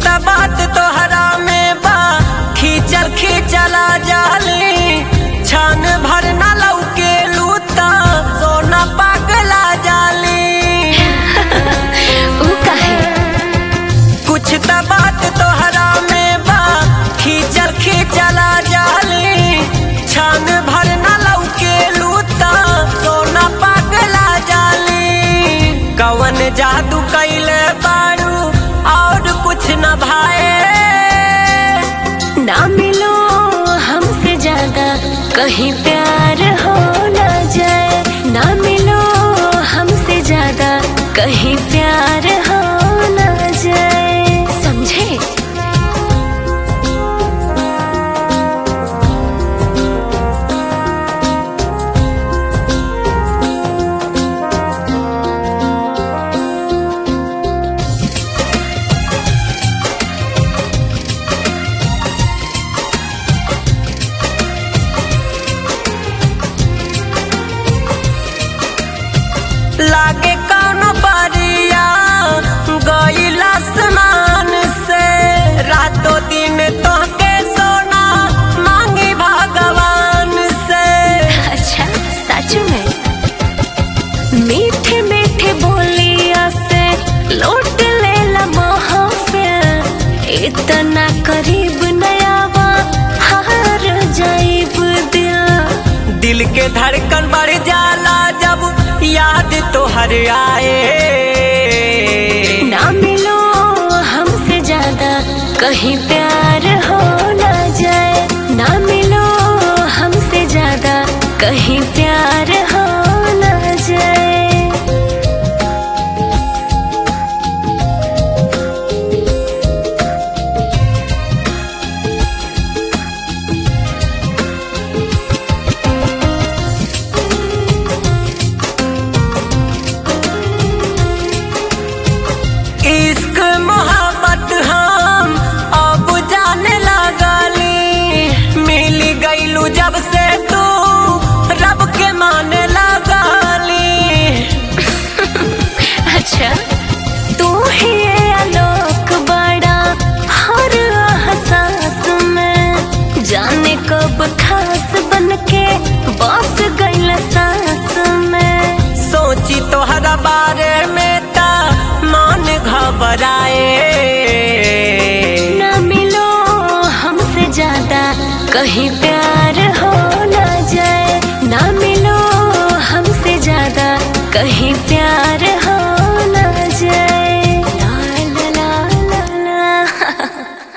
त बात तोहरा में बा खींचल खींचला जाली छान भर न लौके लूता सोना पागला जाली ऊ काहे कुछ त बात तोहरा में बा खींचल खींचला जाली छान भर न लौके लूता सोना पागला जाली कवन जादू कैले बारू और कुछ न भाए ना मिलो हमसे ज्यादा कहीं प्यार हो न जाए ना मिलो हमसे ज्यादा कहीं प्यार हो न जाए समझे लागे कौनो परिया गईल आसमान से रातों दिन तोहके सोना मांगी भगवान से अच्छा सच में मीठे मीठे बोलिया से लौट ले महफिल इतना करीब नयावा हार जाइब दिल दिल के धड़कन बढ़ जाला जब याद तोहर आए ना मिलो हमसे ज्यादा कहीं प्यार हो न जाए ना मिलो हमसे ज्यादा कहीं प्यार हो न जाए इश्क मोहब्बत हम अब जाने लगली मिल गईलू जब से तू रब के माने लगली अच्छा तू ही ये आलोक बड़ा हर एहसास में जाने कब खास बन के बस गईल सांस में सोची तोहरा बारे में ता मान घबराए ना मिलो हमसे ज्यादा कहीं प्यार हो न जाए ना मिलो हमसे ज्यादा कहीं प्यार